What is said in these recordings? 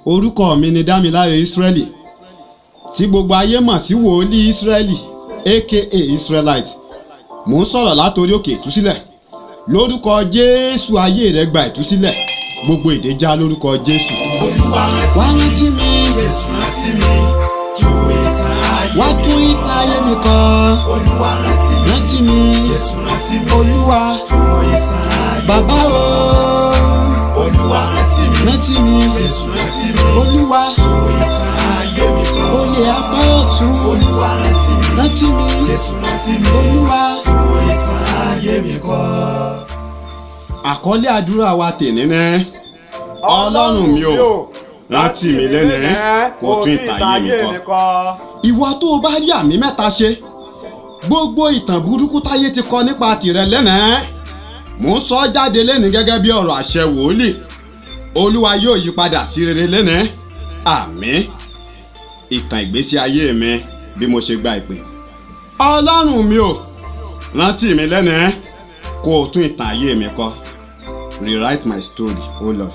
orúkọ mi ni dámiláre israeli tí gbogbo ayé mọ̀ sí wòlíì israeli aka israelite mò ń sọ̀rọ̀ látòrí òkè ìtúsílẹ̀ lórúkọ jésù ayé rẹ gba ìtúsílẹ̀ gbogbo èdè já lórúkọ jésù. Olúwa wá rántí mi Jésù rántí mi tú ìtàn ayé wá tún ìtàn ayé mi kọ Olúwa rántí mi rántí mi Jésù rántí mi olúwa tú ìtàn ayé bàbá o Olúwa rántí mi rántí mi Jésù rántí mi olúwa tú ìtàn ayé mi kọ́ olè apá ọ̀tún Olúwa rántí mi rántí mi Jésù rántí mi olúwa. tú ìtàn ayé mi kọ́. àkọlé àdúrà wa tèmi ní ọlọ́run mi ò rántí mi lẹ́nìí kó tún ìtàyé mi kọ. ìwọ tó o bá rí àmì mẹ́ta ṣe gbogbo ìtàn burúkú táyé ti kọ nípa tìrẹ lẹ́nìí mò ń sọ jáde lẹ́nìí gẹ́gẹ́ bí ọ̀rọ̀ àṣẹ wòlíì olúwa yóò yí padà sí rere lẹ́nìí àmín ìtàn ìgbésí ayé mi bí mo ṣe gba ìpè ọlọ́run mi ò rántí mi lẹ́nìí kó o tún ìtàn ayé mi kọ rewrite my story o lord.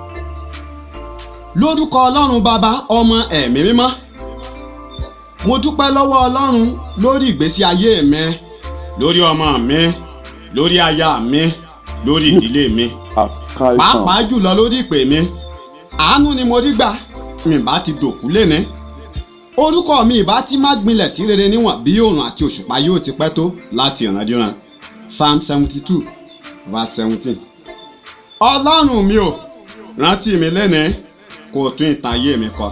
lórúkọ ọlọ́run bàbá ọmọ ẹ̀mí mímọ́ mo dúpẹ́ lọ́wọ́ ọlọ́run lórí ìgbésí ayé mi lórí ọmọ mi lórí aya mi lórí ìdílé mi pàápàá jùlọ lórí ìpè mi àánú ni mo rí gbà mi bá ti dòkú léni orúkọ mi ìbá ti má gbilẹ̀ sí rere níwọ̀n bí òòrùn àti òṣùpá yóò ti pẹ́ tó láti ìrandíran psalm seventy two verse seventeen ọlọ́run mi ò rántí mi lẹ́nìí kó o tún ìtàn ayé mi kọ.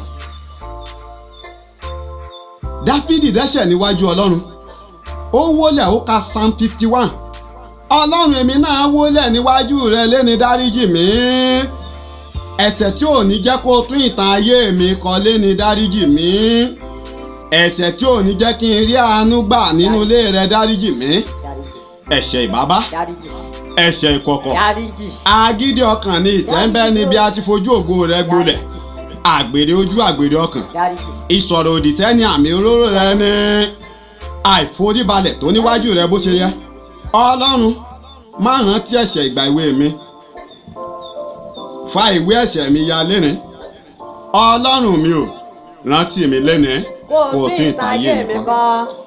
dáfídì dẹ́ṣẹ̀ níwájú ọlọ́run ó wólẹ̀ ó ka psalm fifty one ọlọ́run èmi náà wólẹ̀ níwájú rẹ lẹ́ni dáríjì mi ẹ̀ṣẹ̀ tí ò ní jẹ́ kó o tún ìtàn ayé mi kọ lẹ́ni dáríjì mi ẹ̀ṣẹ̀ tí ò ní jẹ́ kí n rí àánú gbà nínú ilé rẹ dáríjì mi ẹ̀ṣẹ̀ ìbábá dáríjì ẹ̀ṣẹ̀ ìkọ̀kọ̀ dáríjì agídí ọkàn ni ìtẹ́ńbẹ́ ni bí a ti fojú ògo rẹ gbolẹ̀ àgbèrè ojú àgbèrè ọkàn dáríjì ìsọ̀rọ̀ òdì sẹ́ni àmì òróró rẹ ní àìforíbalẹ̀ tó níwájú rẹ bó ṣe yẹ ọlọ́run má rántí ẹ̀ṣẹ̀ ìgbà ìwé mi fa ìwé ẹ̀ṣẹ̀ mi ya lẹ́ni ọlọ́run mi ò rántí mi lẹ́ni kó o tún ìtàn ayé mi kọ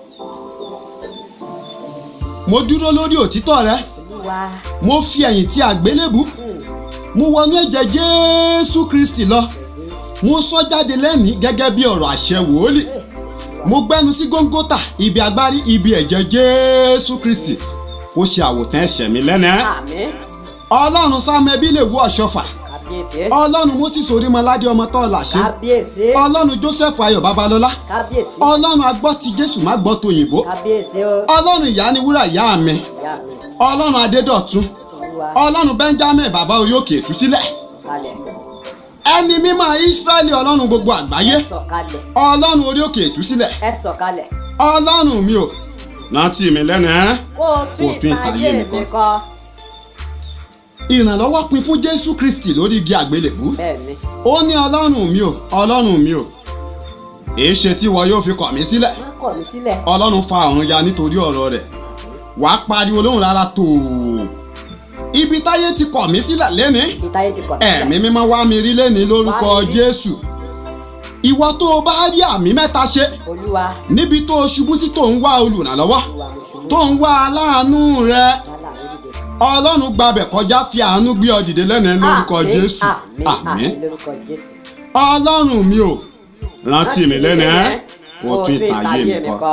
mo dúró lórí òtítọ́ rẹ olúwa mo fi ẹ̀yìn tí àgbélébù mo wọnú ẹ̀jẹ̀ jésù kristi lọ mo sọ jáde lẹ́nìí gẹ́gẹ́ bí ọ̀rọ̀ àṣẹ wòólì mo gbẹ́nu sí góńgótà ibi agbárí ibi ẹ̀jẹ̀ jésù kristi kó ṣe àwòtán ẹ̀ṣẹ̀ mi lẹ́nìí àmín ọlọ́run sáàmù ẹbí lè wú ọ̀ṣọ́fà kábíyèsí ọlọ́run moses orímọládé ọmọ tọ́lá ṣe kábíyèsí ọlọ́run joseph ayọ̀ babalọ́lá kábíyèsí ọlọ́run agbọ́ ti jésù má gbọ́ tòyìnbó kábíyèsí o ọlọ́run ìyá ni wúrà ìyá mi ìyá mi ọlọ́run adédọ̀tun olúwa ọlọ́run benjamin bàbá orí òkè ìtúsílẹ̀ kalẹ̀ ẹni mímọ́ israẹli ọlọ́run gbogbo àgbáyé ẹ sọ̀kalẹ̀ ọlọ́run orí òkè ìtúsílẹ̀ ẹ sọ̀kalẹ̀ ọlọ́run mi ò rántí mi lẹ́nu ẹ́ kó o tún Kó o tún ìtàn ayé mi kọ ìrànlọ́wọ́ pin fún jésù kristi lórí igi àgbélébú bẹ́ẹ̀ni ó ní ọlọ́run mi ò ọlọ́run mi ò èé ṣe tí wọn yóò fi kọ̀ mí sílẹ̀ má kọ̀ mí sílẹ̀ ọlọ́run fa ọ̀run ya nítorí ọ̀rọ̀ rẹ̀ wàá pariwo lóhùn rárá tó ibi táyé ti kọ̀ mí sílẹ̀ lẹ́ni ìtayé ti kọ̀ mí ẹ̀mí sílẹ̀ mímọ́ wá mi rí lẹ́ni lórúkọ Wá mi rí. jésù ìwọ tó o bá rí àmì mẹ́ta ṣe olúwa níbi tó o ṣubú sí tó ń wá olùrànlọ́wọ́ olúwa mo ṣubú tó ń wá aláàánú rẹ yálà mi dìde ọlọ́run gbabẹ̀ kọjá fi àánú gbé ọ dìde lẹ́nu lórúkọ Àmín, jésù àmín àmín lórúkọ jésù ọlọ́run mi ò rántí mi lẹ́nu ẹ́ kó tún ìtàn ayé mi kọ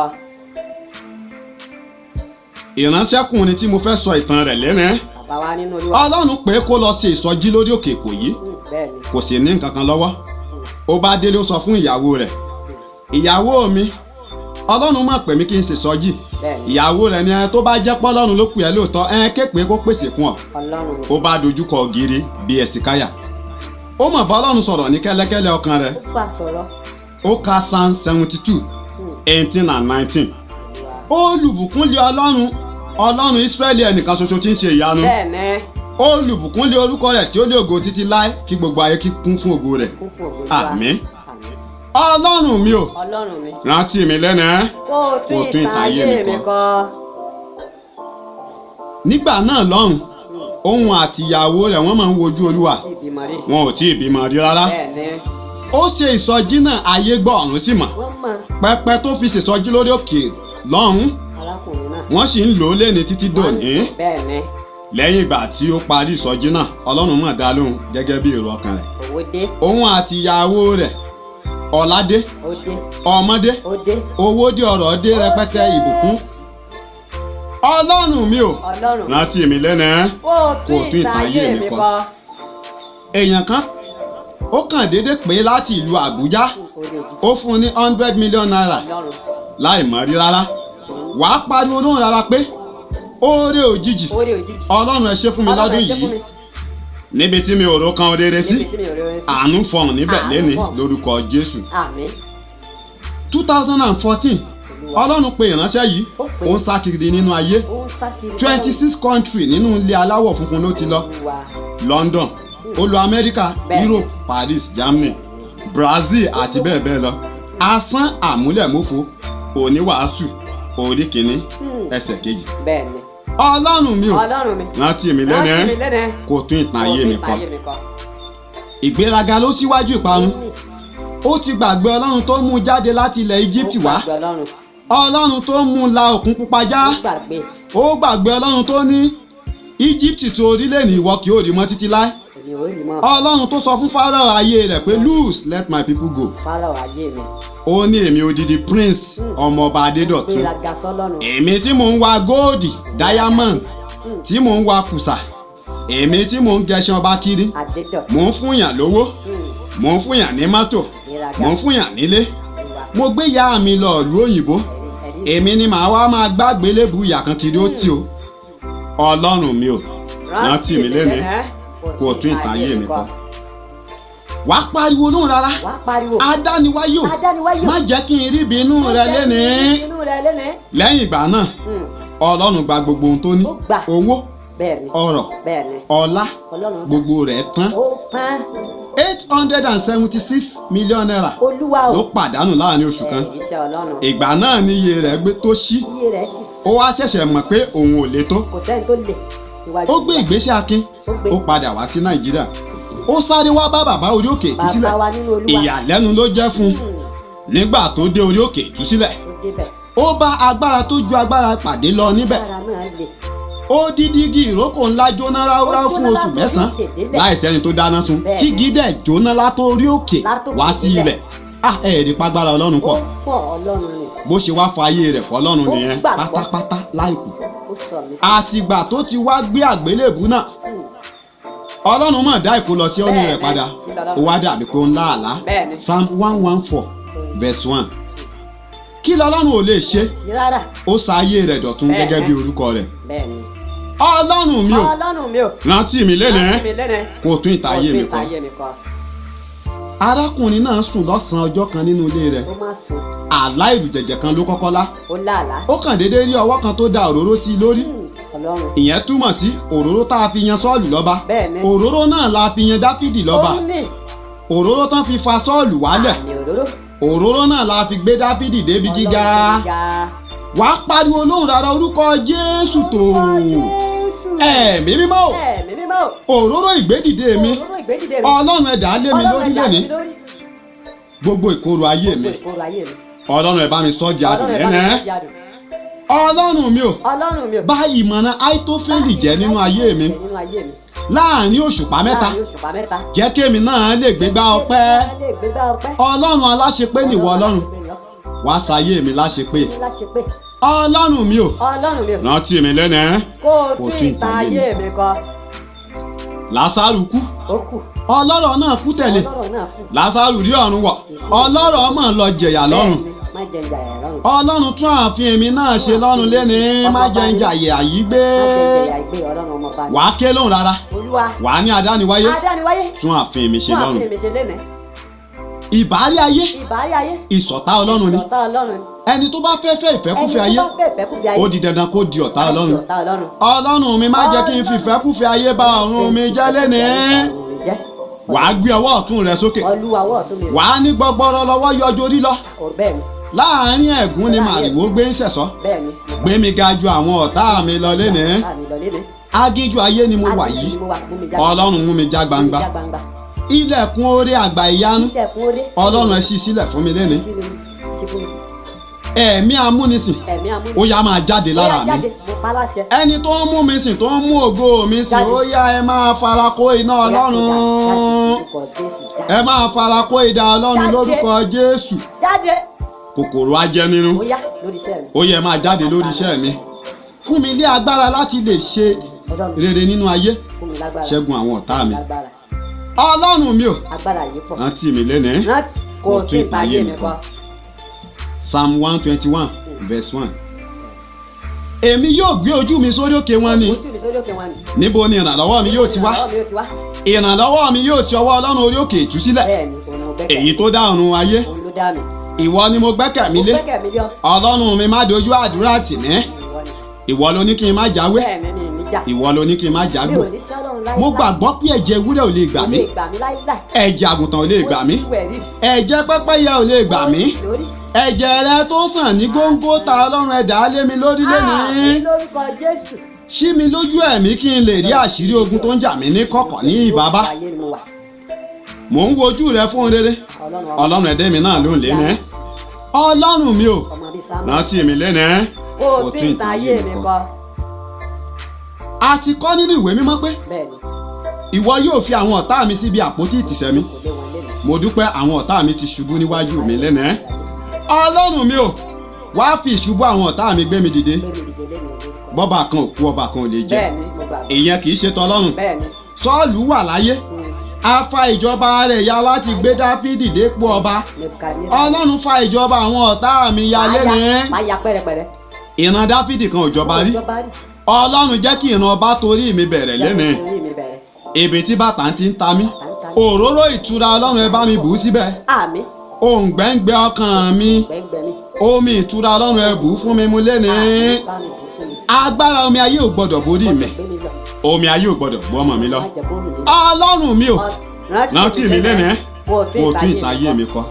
ìránṣẹ́kùnrin tí mo fẹ́ sọ ìtàn rẹ̀ lẹ́nu ẹ́ bàbá wa nínú olúwa ọlọ́run pé kó lọ ṣe ìsọjí lórí òkè èkó yìí Mm, bẹ́ẹ̀ni kò sì ní nǹkan kan lọ́wọ́ ó bá délé ó sọ fún ìyàwó rẹ̀ ìyàwó mi ọlọ́run mọ̀ pé mi kí n ṣe sọjí bẹ́ẹ̀ni ìyàwó rẹ̀ ni ẹ tó bá jẹ́ pọ́ ọlọ́run ló pè ẹ́ lóòótọ́ ẹ képe kó pèsè fún ọ ọlọ́run ó bá dojúkọ ògiri bí ẹ̀sìkáyà ó mọ̀ bá ọlọ́run sọ̀rọ̀ ní kẹ́lẹ́kẹ́lẹ́ ọkàn rẹ̀ ó bá sọ̀rọ̀ ó ka psalm seventy two eighteen and nineteen olùbùkúnlé ọlọ́run ọlọ́run israẹli ẹnìkan ṣoṣo tí ń ṣe ìyanu bẹ́ẹ̀ni olùbùkúnlé orúkọ rẹ̀ tí ó lé ògo títí láé kí gbogbo ayé kí kún fún ògo rẹ̀ kún fún ògo olúwa Àmín. àmín ọlọ́run mi ò ọlọ́run mi rántí mi lẹ́nu ẹ́ kó o tún ìtàn ayé mi kọ nígbà náà lọ́hùn òun àti ìyàwó rẹ̀ wọ́n máa ń wojú olúwa ìbímọ rí wọn ò tí ì bímọ rí rárá bẹ́ẹ̀ni ó ṣe ìsọjí náà ayé gbọ́ ọ̀run sì mọ̀ wọ́n mọ pẹpẹ tó fi ṣèsọjí lórí òkè lọ́hùn arákùnrin náà. wọ́n sì ń lò ó léni títí dòní bẹ́ẹ̀ ni lẹ́yìn ìgbà tí ó parí ìsọjí náà ọlọ́run mọ̀ dá lóhùn gẹ́gẹ́ bí èrò ọkàn rẹ̀ owó dé òun àti ìyàwó rẹ̀ ọ̀ládé ó dé ọmọdé ó dé owó dé ọrọ̀ dé rẹpẹtẹ ìbùkún ọlọ́run mi ò ọlọ́run rántí mi lẹ́nu ẹ́ kó o tún tún ìtàn ayé mi kọ. èèyàn kan ó kàn déédé pé láti ìlú àbújá orí òjijì ó fún un ní hundred million naira ọlọ́run láì mọ̀ rí rárá wàá pariwo lóhùn rárá pé oore òjijì orí òjijì. ọlọ́run ẹ ṣe fún mi Ọlọ́run lọ́dún ẹ ṣe fún yìí mi. níbi tí mi ò ro kan rere sí níbi tí mi ò rí orin sí. àánú fọhùn níbẹ̀ Àánú lẹ́ni fọhùn. lórúkọ jésù àmín two thousand and fourteen ọlọ́run pe ìránṣẹ́ yìí Ó pè é. ó ń sá kiri nínú ayé ó ń sá kiri. twenty six country nínú ilé aláwọ̀ funfun ló ti lọ Olúwa. london ó lọ amẹ́ríkà Bẹ́ẹ̀. europe paris germany brazil àti bẹ́ẹ̀ bẹ́ẹ̀ lọ asán àmúlẹ̀mófo oníwàásù orí kìíní ẹsẹ̀ kejì bẹ́ẹ̀ ni ọlọ́run mi ò ọlọ́run mi. rántí mi lẹ́nu rántí mi ẹ́ lẹ́nu ẹ́. kò tún ìtàn ayé mi kọ. kọ ìgbéraga ló síwájú ìparun ó ti gbàgbé ọlọ́run tó mú un jáde láti ilẹ̀ egypt wá ọlọ́run ọlọ́run tó mú un la òkun pupa já ó gbàgbé ó gbàgbé ọlọ́run tó ní egypt tó orílẹ̀ ní ìwọ kì í rí mọ́ títí láé èmi ò rí mọ́ ọlọ́run tó sọ fún pharaoh ayé rẹ̀ pé loose let my people go fárọ̀ ayé mi. ó ní èmi odidi prince ọmọọba adédọ̀tun gbéraga sọ́lọ́run. èmi tí mò ń wa góòdì diamond tí mò ń wa kùsà èmi tí mò ń gẹṣin ọba kiri àdédọ̀. mò ń fúnyàn lówó mò ń fúnyàn ní mọ́tò Ìraga. mò ń fúnyàn nílé ìwà mo gbé ìyá mi lọ ìlú òyìnbó ẹ̀rí èmi ni màá wá máa gbàgbé lébu ìyà kan kiri ó tì o ọlọ́run mi ò rántí mi lénìí kó o tún ìtàn ayé mi kọ wàá pariwo lóhùn rárá wà á pariwo. adániwáyò adániwáyò. má jẹ́ kí n rí ìbínú rẹ lénìí inú rẹ lénìí. lẹ́yìn ìgbà náà Hmm, ọlọ́run gba gbogbo ohun tó ní Ó gbà. owó bẹ́ẹ̀ ni ọrọ̀ bẹ́ẹ̀ ni ọlá ọlọ́run gbà. gbogbo rẹ̀ tán ó pán eight hundred and seventy six million naira olúwa ló o. pàdánù láàrin oṣù kan ẹ̀ iṣẹ́ ọlọ́run. ìgbà náà ni iye rẹ̀ gbé tó ṣí iye rẹ̀ sì ó wá ṣẹ̀ṣẹ̀ mọ̀ pé òun ò lè tó kò sẹ́ni tó lè níwájú. ó gbé ìgbésẹ̀ akin Ó gbé. ó padà wá sí nàìjíríà ó sáré wá bá bàbá orí òkè ìtúsílẹ̀ bàbá wa nínú olúwa. ìyàlẹ́nu ló jẹ́ fún un nígbà tó dé orí òkè ìtúsílẹ̀ ó débẹ̀. ó bá agbára tó ju agbára pàdé lọ níbẹ̀ ara náà lè. ó dídí igi ìrókò ńlá jóná ráúráú Ó fún jóná oṣù látòrí mẹ́sàn-án òkè délẹ̀. láì sẹ́ni tó dáná sun Bẹ́ẹ̀ kí ni. gídẹ̀ jóná látòrí òkè Látòkè wá sí délẹ̀. ilẹ̀ ah ẹ̀ẹ́dì pàgbára ọlọ́run ó pọ̀ pọ̀ ọlọ́run ni. bó ṣe wá fọ ayé rẹ̀ fọlọ́run Ó nìyẹn gbàgbọ́. pátápátá láìkù ó sọ mí. àtìgbà tó ti wá gbé àgbélébù náà ọlọ́run mọ̀ dá ìkó lọ sí ọ́nì rẹ̀ Bẹ́ẹ̀ni. padà Kí lọ́lọ́run? ó wá dàbí pé ó ń lá àlá Bẹ́ẹ̀ni. psalm one one four verse one kí lọ́lọ́run ò lè ṣe rárá ó sa ayé rẹ̀ dọ̀tun Bẹ́ẹ̀ni. gẹ́gẹ́ bí orúkọ rẹ̀ bẹ́ẹ̀ ni. ọlọ́run mi ò ọlọ́run mi ò. rántí mi lénìí rántí mi lénìí. kó o tún ìta ayé mi Kó o tún kọ ìtàn ayé mi kọ. arákùnrin náà sùn lọ́sàn-án ọjọ́ kan nínú ilé rẹ̀ ó má sùn àlá ìrùjẹ̀jẹ̀ kan ló kọ́kọ́ lá ó láàlá. ó kàn déédéé rí ọwọ́ kan tó da òróró sí i lórí Hmm, ọlọ́run. ìyẹn túmọ̀ sí òróró tá a fi yan sọ́ọ̀lù lọ́ba Bẹ́ẹ̀ni. òróró náà la fi yan dáfídì lọ́ba ó ní òróró tán fi fa sọ́ọ̀lù wálẹ̀ àmì òróró. òróró náà la fi gbé dáfídì débi gíga Ọlọ́run gíga. wàá pariwo lóhùn rárá orúkọ jésù tó Jésù. ẹ̀mí mímọ́ o, ẹ̀mí mímọ́ o. òróró ìgbédìde mi òróró ìgbédìde mi. ọlọ́run ẹ̀dá lé mi lórí Ọlọ́run ẹ̀dá lónìí mi lórí. gbogbo ìkorò ayé mi ìkorò ayé mi. ọlọ́run ẹ̀ bá mi sọ́ di adùn Ọlọ́run ẹ̀ bá mi lẹ́nẹ̀ẹ́ sọ́ di adùn. ọlọ́run mi ò ọlọ́run mi ò. bá ìmọ̀ràn àìtófẹ́lì jẹ́ nínú ayé mi nínú ayé mi. láàrin òṣùpá mẹ́ta láàrin òṣùpá mẹ́ta. jẹ́ kémi náà lè gbégbá ọpẹ́ ẹ lè gbégbá ọpẹ́. ọlọ́run aláṣepé nìwọ ọlọ́run wá sáyé mi láṣepé láṣepé. ọlọ́run mi ò ọlọ́run mi ò. rántí mi lẹ́nẹ̀ẹ́ kó o Kó tún tún ìtàn ìtàn ayé ayé mi kọ. lásàrù kú ó kù. ọlọ́rọ̀ náà kú tẹ̀lé ọlọ́run náà kù. lásàrù rí ọ̀run wọ̀ ọlọ́rọ̀ mọ̀ lọ jẹ̀yà lọ́run Bẹ́ẹ̀ni, má jẹ ìjà ẹ̀ lọ́run. ọlọ́run tún ààfin èmi náà ṣe lọ́run lẹ́ni má jẹ́ ń jàyè àyí gbé má jẹ ìjà ìgbé ọlọ́run ọmọ bá mi. wàá ké lóhùn rárá olúwa. wàá ní adániwáyé adániwáyé. tún ààfin mi ṣe fún lọ́run àfihàn mi ṣe lénìí. ìbárí ayé ìbárí ayé. ìṣọ̀tá ọlọ́run ni ọ̀tá ọlọ́run. ẹni tó bá fẹ́ fẹ́ ìfẹ́kúfẹ́ ayé ẹni tó bá fẹ́ ìfẹ́kúfẹ́ ayé. ó di dandan kó di ọ̀tá ọlọ́run ọ̀tá ọlọ́run. ọlọ́run mi má jẹ́ kí n fi ìfẹ́kúfẹ́ ayé bà ọ̀run mi jẹ́ lẹ́ni ọ̀run mi jẹ́. wàá gbé ọwọ́ ọ̀tún rẹ sókè olúwa wọ̀ tún mi. wàá ní gbọgbọrọ lọ́wọ́ yọjú orí lọ ò bẹ́ẹ̀ ni láàárín ẹ̀gún ni màrìwò gbé ń ṣẹ̀sọ́ bẹ́ẹ̀ ni. gbé mi ga ju àwọn ọ̀tá mi lọ lẹ́ni Bá mi lọ lénìí. agíjú ayé ni mo wà Agbègbè yìí ni mo wà, mú mi já- ọlọ́run mú mi já gbangba já gbangba. ilẹ̀kùn oore àgbà ìyanu ilẹ̀kùn orí. ọlọ́run ẹ ṣí sílẹ̀ fún mi lẹ́ni Sí mi, sí fún mi. ẹ̀mí amúnisìn ẹ̀mí amúnisìn. ó yá máa jáde lára Ó yá mi jáde, mo pa láṣẹ. ẹni tó ń mú mi sìn tó ń mú ògo mi sìn Jáde. ó yá ẹ máa fara kó iná Ó yá, ọlọ́run jáde, lórúkọ Jésù, jáde. ẹ máa fara kó idà ọlọ́run Jáde. lórúkọ jésù jáde. kòkòrò ajẹnirun ó yá lórí iṣẹ́ mi. ó yẹ máa jáde lórí iṣẹ́ mi fún mi ní agbára láti lè ṣe ọlọ́run rere nínú ayé fún mi lágbára. ṣẹ́gun àwọn ọ̀tá mi lágbára ọlọ́run mi ò agbára yìí pọ̀. rántí mi lẹ́nìí rántí kò Mo tí tún ì báyé ìtayé mi mi kọ́. psalm one twenty one verse one èmi yóò gbé ojú mi sórí òkè wọn ni ojú mi sórí òkè wọn ni. níbo ni ìrànlọ́wọ́ mi yóò ti wá ọwọ́ mi yóò ti wá. ìrànlọ́wọ́ mi yóò ti ọwọ́ ọlọ́run orí òkè ìtúsílẹ̀ bẹ́ẹ̀ ni òun ló gbẹ́kẹ̀. èyí tó dá ọ̀run ayé òun ló dá mi. ìwọ ni mo gbẹ́kẹ̀ mi mo lé gbẹ́kẹ̀ mi lé ọ. ọlọ́run mi má dojú àdúrà tì mí ìwọ ni. ìwọ ló ní kí n má jáwé bẹ́ẹ̀ mi mi ní jà. ìwọ ló ní kí n má mi jágbó ò ní sọ́lọ́run láíláí. mo gbàgbọ́ pé ẹ̀jẹ̀ ewúrẹ́ ò lè gbà Kò mí lè gbà mí láíláí. ẹ̀jẹ̀ àgùntàn ò lè gbà mí Mo ti wẹ̀ rí. ẹ̀jẹ̀ pẹ́pẹ́yẹ ò lè gbà mí lórí. ẹ̀jẹ̀ rẹ tó sàn ní góńgó ta ọlọ́run ẹ̀dá lé mi lórí lẹ́nìí Àmín lórúkọ Jésù. ṣí mi lójú ẹ̀mí kí n lè rí àṣírí ogun tó ń jà mí ní kọ̀kọ̀ ní ìbábá ayé ni mo wà. mò ń wojú rẹ fún rere ọlọ́run ọmọ ọlọ́run ẹ̀dẹ́ mi náà ló ń lé ní ọlọ́run mi ò ọmọ bíi sáà. rántí mi lẹ́nìí kó o tí ì ta ayé mi kọ́. a ti kọ́ nínú ìwé mímọ́ pé bẹ́ẹ̀ ni ìwọ yóò fi àwọn ọ̀tá mi síbi àpótí ìtìsẹ̀ mi kò lé wọn lé mi. mo dúpẹ́ àwọn ọ̀tá mi ti ṣubú níwájú mi lẹ́nìí ọlọ́run mi ò wá fi ìṣubú àwọn ọ̀tá mi gbé mi dìde gbé mi dìde lé mi lórúkọ. bọ́ba kan ò kú ọba kan ò lè jẹ bẹ́ẹ̀ ni mo gbà. ìyẹn kì í ṣe tọlọ́run bẹ́ẹ̀ ni. sọ́ọ̀lù wà láyé a fa ìjọba rẹ̀ ya láti gbé dáfídì dépò ọba Nebukadneza. ọlọ́run fa ìjọba àwọn ọ̀tá mi ya lẹ́nìí máa ya pẹ́rẹpẹ́rẹ. ìran dáfídì kan ò jọba rí ìjọba rí. ọlọ́run jẹ́ kí ìran ọba torí mi bẹ̀rẹ̀ lẹ́nìí Jẹ́ kó orí mi bẹ̀rẹ̀. ibi tí bàtà ti ń ta mí Tàǹtà ni. òróró ìtura ọlọ́run ẹ bá mi bù ú síbẹ̀ àmì òǹgbẹ́ǹgbẹ́ ọkàn mi gbẹ̀ngbẹ̀ mi. omi ìtura ọlọ́run ẹ bù ú fún mi mu lẹ́nìí Àmì bá mi bù fún mi. agbára omi ayé ò gbọdọ̀ borí mi gbé mi lọ. omi ayé ò gbọdọ̀ gbọ́ ọmọ mi lọ má jẹ́ bóòlù mi. ọlọ́run mi ò rántí mi lẹ́nìí kó o kó o tún ìtayé mi kọ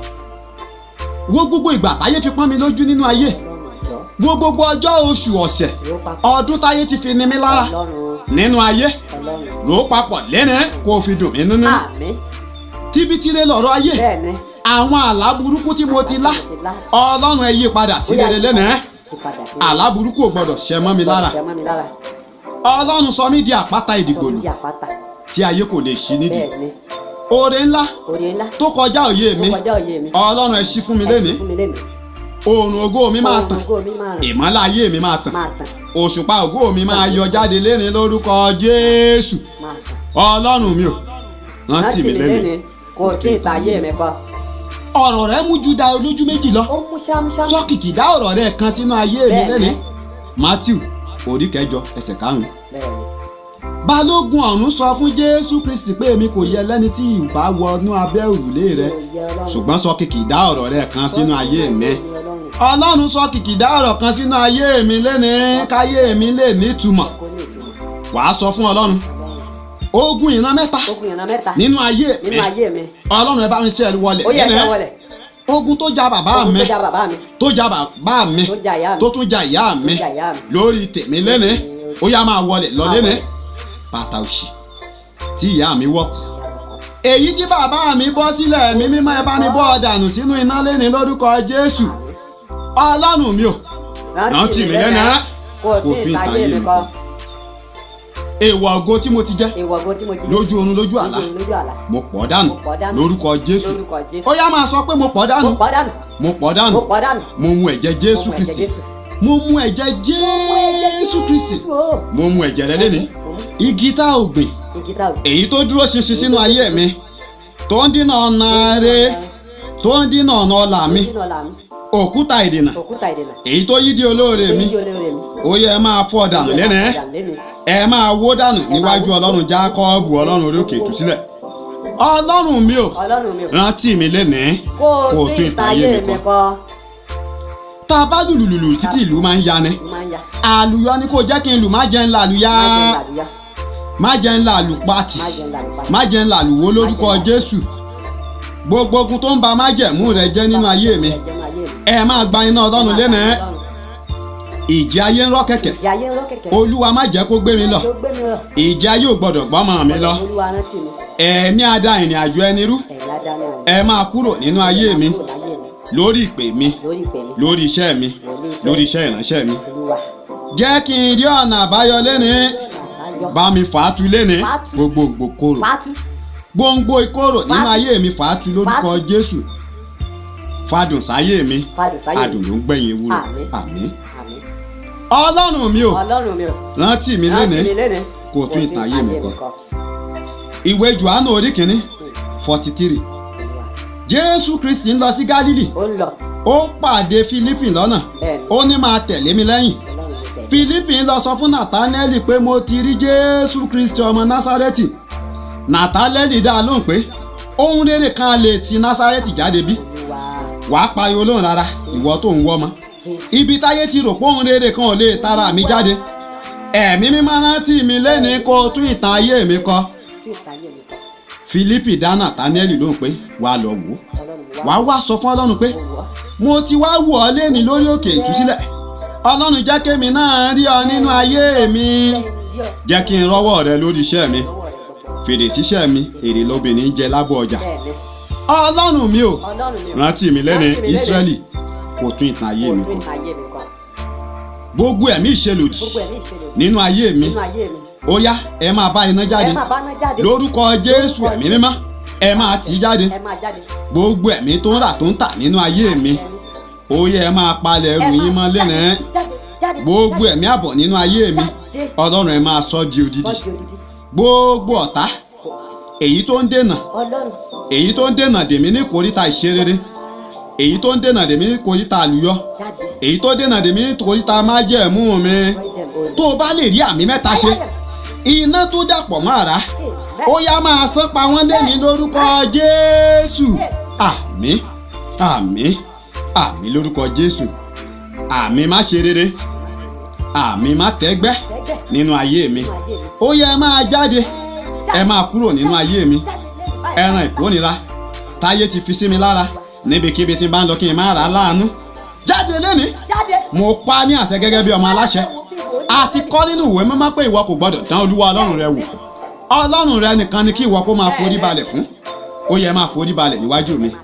wo gbogbo ìgbà táyé fi pọ́n mi lójú nínú ayé Ọlọ́run wo ọjọ́ gbogbo ọjọ́ oṣù ọ̀sẹ̀ yóò pa fún ọdún táyé ti fi ni mí lára Ọlọ́run nínú ayé Ọlọ́run. rò ó papọ̀ lẹ́nìí kó o fi dùn mí nínú àmì tíbitire lọ̀rọ̀ ayé bẹ́ẹ̀ ni. àwọn àlá burúkú tí mo ti lá Mo ti lá. ọlọ́run ẹ yí padà sí rere lẹ́nìí ti padà sí. àlá burúkú ò gbọdọ̀ ṣẹ mọ́ mi lára Ṣẹ́ mọ́ mi lára. ọlọ́run sọ mí di àpáta ìdìgbòlù Orí àpáta. tí ayé kò lè ṣí nídìí bẹ́ẹ̀ ni. oore ńlá orí ńlá. tó kọjá òye mi ó kọjá òye mi. ọlọ́run ẹ ṣí fún mi lénìí fún mi lénìí. oòrùn ògo mi máa tàn Ògo mi máa ràn. ìmọ́lẹ̀ ayé mi máa tàn máa tàn. òṣùpá ògo mi máa yọ jáde lénìí lórúkọ jésù máa tàn. ọlọ́run mi ò rántí mi lénìí kò tí ì tayé mi kọ́. ọ̀rọ̀ rẹ mú ju da olójú méjì lọ ó mú ṣámúṣámú. sọ́kìkì dá ọ̀rọ̀ rẹ kan sínú ayé mi Bẹ́ẹ̀ni. lénìí matthew orí kẹjọ ẹsẹ̀ karùn-ún bẹ́ẹ̀ ni. balógun ọ̀run sọ fún jésù kristi pé èmi kò yẹ lẹ́ni tí ìbá wọnú abẹ́ òrùlé rẹ Kò yẹ Ọlọ́run. ṣùgbọ́n sọ kìkì dá ọ̀rọ̀ rẹ kan sínú ayé mi Kò yẹ Ọlọ́run. ọlọ́run sọ kìkì dá ọ̀rọ̀ kan sínú ayé mi lénìí káyé mi lè nítumọ̀ kò ní ìtumọ̀. wàá sọ fún ọlọ́run ogun ìran mẹ́ta ogun ìran mẹ́ta. nínú ayé mi nínú ayé mi. ọlọ́run ẹ bá mi ṣe ẹ wọlé ó yẹ lénìí kẹ́ wọlé. ogun tó ja bàbá ogun mi tó já bàbá mi. tó ja bàbá mi tó já ìyá mi. tó tún ja ìyá mi tó já ìyá mi. lórí tèmi lénìí ó yá máa wọlé lọ Máa lénìí wọlé. bàtà òṣì tí ìyá mi wọ̀ kù èyí tí bàbá mi bọ́ sílẹ̀ mi mímọ́ ẹ bá mi bọ́ ọ dànù sínú iná lénìí lórúkọ jésù ọlọ́run mi ò rántí mi lẹ́nìí kò tí ì tayé mi kọ́. èèwọ̀ ògo tí mo ti jẹ́ ìwọ ogun tí mo jí. lójú oorun lójú àlá lójú àlá. mo pọ̀ dànù Mo pọ̀ dànù. lórúkọ jésù lórúkọ Jésù. ó yá máa sọ pé mo pọ̀ dànù mo pọ̀ dànù. mo pọ̀ dànù mo pọ̀ dànù. mo mu ẹ̀jẹ̀ jésù Mo mu ẹ̀jẹ̀ kristi Jésù. mo mu ẹ̀jẹ̀ jésù kristi Ó. mo mu ẹ̀jẹ̀ rẹ lénìí igi tá ò gbìn igi tá o. èyí tó dúró ṣinṣin sínú ayé mi tó ń dínà ọ̀nà rẹ tó ń dínà ọ̀nà ọ̀la mi nínú ọ̀la mi. òkúta ìdènà òkúta ìdènà. èyí tó yí di olóore mi èyí olóore mi. ó yẹ ẹ máa fọ́ dànù lẹ́nìí lẹ́nu. ẹ máa wó dànù níwájú ọlọ́run jákọ́ọ̀bù ọlọ́run orí òkè ìtúsílẹ̀ ọlọ́run mi ò ọlọ́run mi ò. rántí mi lẹ́nìí kó o tí ì tayé mi kọ́. tá a bá lùlù lùlù títí ìlú máa ń yani mo máa ń ya. àlùyọ ni kò jẹ́ kí n lù má jẹ́ ń la àlùyá má jẹ́ má jẹ́ ń ńlá àlùyá. la àlù pàtì má jẹ́ ńlá àlùpà. má jẹ́ ń la àlùwó lórúkọ jésù gbogbo ogun tó ń ba májẹ̀mú rẹ jẹ́ nínú ayé mi Ẹ̀jẹ̀ máa yé mi. ẹ máa gba iná ọlọ́run lẹ́nìí ìjì ayé ń rọ́ kẹ̀kẹ́ ìjì ayé ń rọ́ kẹ̀kẹ́ olúwa má jẹ́ kó gbé mi lọ tó gbé mi lọ ìjì ayé ò gbọ́dọ̀ gbọ́mọ mi lọ olúwa rántí mi ẹ̀mí ada ìrìn àjò ẹni rú ẹ̀yìn adáná mi ẹ máa kúrò nínú ayé mi kúrò láyé mi lórí ìpè mi lórí ìpè mi lórí iṣẹ́ mi lórí iṣẹ́ ìránṣẹ́ mi olúwa jẹ́ kí n rí ọ̀nà àbáyọ lẹ́ni àbáyọ bá mi fàátú lẹ́ni Fàátú. gbogbo kòrò pátú gbòǹgbò ìkorò nínú Fàátú. ayé mi fàátú lórúkọ Fàátú. jésù fàdùn sáyé mi fàdùn sáyé adùn ló ń gbẹ̀yìn ewúro Àmín. àmín àmín ọlọ́run mi ò ọlọ́run mi ò rántí mi rántí lẹ́ni mi lẹ́ni kó o tún ìtàn ayé mi kọ. ìwé johannu orí kìíní forty three jésù kristi ń lọ sí gálílì ó ń lọ ó pàdé fílípì lọ́nà bẹ́ẹ̀ni ó ní máa tẹ̀lé mi lẹ́yìn ọlọ́run ló tẹ̀ fílípì ń lọ sọ fún nàtánẹ́lì pé mo ti rí jésù kristi ọmọ násárẹ́tì nàtánẹ́lì dá a lóhùn pé ohun rere kan lè ti násárẹ́tì jáde bí olúwa wàá pariwo lóhùn rárá ìwọ tó ń wọ́ ọmọ jésù ibi táyé ti rò pé ohun rere kan ò lè tara mi jáde ẹ̀mí mímọ́ rántí mi lẹ́ni kó o tún ìtàn ayé mi kọ tí ìtàyè mi kọ fílípì dá nàtánẹ́lì lóhùn pé wàá lọ wò ó ọlọ́run wá wàá wá sọ fún ọlọ́run pé wọ́ mo ti wá wò ọ́ lẹ́ni lórí òkè ìtúsílẹ̀ ọlọ́run jẹ́ kémi náà rí ọ nínú ayé mi jẹ́ kí n rọ́wọ́ rẹ lórí iṣẹ́ mi fèrè síṣẹ́ mi èrè lóbìnrin jẹ lábọ̀ ọjà bẹ́ẹ̀ni ọlọ́run mi ò ọlọ́run mi ò rántí mi lẹ́ni Rántí mi lẹ́ni. ísírẹ́lì kò tún ìtàn ayé mi kó kọ tún ìtàyè mi kọ gbogbo ẹ̀mí ìṣelòdì gbogbo ẹ̀ ní ìṣẹ̀lẹ̀ nínú ayé mi nínú ayé mi ó yá ẹ máa bá iná jáde ẹ máa bá náà jáde lórúkọ jésù ẹ̀mí mímọ́ ẹ máa tì í jáde ẹ máa jáde gbogbo ẹ̀mí tó ń rà tó ń tà nínú ayé mi ó yẹ ẹ máa palẹ̀ ẹrù yín mọ́ lẹ́nà ẹ́ jáde jáde gbogbo ẹ̀mí àbọ̀ nínú ayé mi ọlọ́run ẹ máa sọ di odidi bọ́ọ̀dì odidi gbogbo ọ̀tá èyí tó ń dènà ọlọ́run èyí tó ń dènà dèmí ní kòríta ìṣerere èyí tó ń dènà dèmí ní kòríta àlùyọ jáde èyí tó dènà dèmí ní kòríta májẹ̀mú mi tó o bá lè rí àmì mẹ́ta ṣe iná tó dàpọ̀ mọ́ àrá ó yá máa sán pa wọ́n lẹ́ni lórúkọ jésù àmín àmín àmín lórúkọ jésù àmín má ṣe rere àmín má tẹ́gbẹ́ nínú ayé mi ó yẹ ẹ máa jáde ẹ máa kúrò nínú ayé mi ẹran ìkórira táyé ti fi sí mi lára níbikíbi tí n bá ń lọ kí n má rà á láàánú jáde lẹ́ni jáde mo pa á ní àṣẹ gẹ́gẹ́ bí ọmọ aláṣẹ a ti kọ́ nínú ìwé mímọ́ pé ìwọ kò gbọ́dọ̀ dán olúwa ọlọ́run rẹ wò ọlọ́run rẹ nìkan ni kí ìwọ kó máa forí balẹ̀ fún ó yẹ máa forí balẹ̀ níwájú mi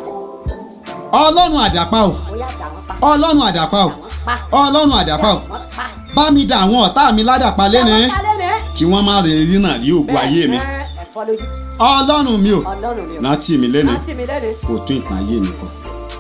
ọlọ́run àdàpá o bóyá dà wọ́n pa ọlọ́run àdàpá o pa ọlọ́run àdàpá o wọ́n pa bá mi dà àwọn ọ̀tá mi ládàpá lẹ́ni wọ́n pa lẹ́nu kí wọ́n má rè rí náà rí ògùn ayé mi ẹ̀fọ́ lójú ọlọ́run mi o ọlọ́run mi ò rántí mi lẹ́ni rántí mi lẹ́nu kò tún ìtàn ayé mi kọ.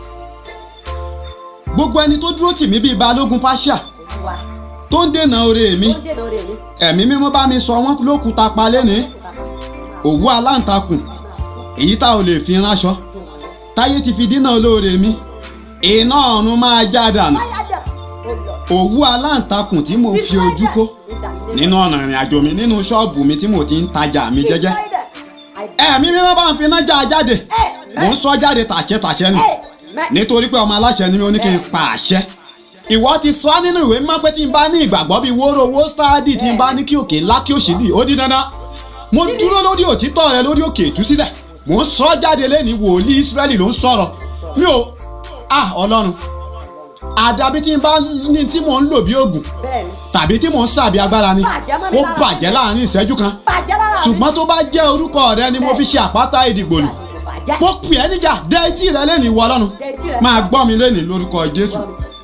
gbogbo ẹni tó dúró tì mí bíi balógun pàṣà olúwa tó ń dènà oore mi ó dènà orí mi ẹ̀mí mímọ́ bá mi sọ wọ́n lókùúta pa lẹ́ni òwú aláǹtakùn èyí tá ò lè fi ránṣọ táyé ti fi dínà olóore mi iná ọ̀run máa já dànù Ayájà, ó lọ. òwú aláǹtakùn tí mò ń fi ojú kó nínú ọ̀nà ìrìn àjò mi nínú ṣọ́ọ̀bù mi tí mo ti ń tajà mi jẹ́jẹ́ ẹ̀mí mímọ́ bá ń fi iná já a jáde mò ń sọ jáde tàṣẹ tàṣẹ nù nítorí pé ọmọ aláṣẹ ni mi ò ní kí n pa àṣẹ ìwọ ti sọ nínú ìwé mímọ́ pé tí n bá ní ìgbàgbọ́ bíi wóró owó stáàdì tí n bá ní kí òkè ńlá kí òṣì dì ó di dandan mo dúró lórí òtítọ́ rẹ lórí òkè ìtúsílẹ̀ mò ń sọ jáde lẹ́ni wòlíì Ísírẹ́lì ló ń sọ̀rọ̀ mi ò ah Ọlọ́run àdàbí tí n bá ní tí mò ń lò bí oògùn bẹ́ẹ̀ni tàbí tí mò ń sàbí agbára ni Bàjẹ́ mọ́ mi kó lára. bàjẹ́ láàrin ìṣẹ́jú kan bàjẹ́ lára mi. ṣùgbọ́n tó bá jẹ́ orúkọ rẹ ni mo fi ṣe àpáta ìdìgbòlù bàjẹ́ mo pè ẹ́ níjà dé etí rẹ lẹ́nu ìwọ ọlọ́run Dé etí rẹ. máa gbọ́ mi lẹ́nu lórúkọ jésù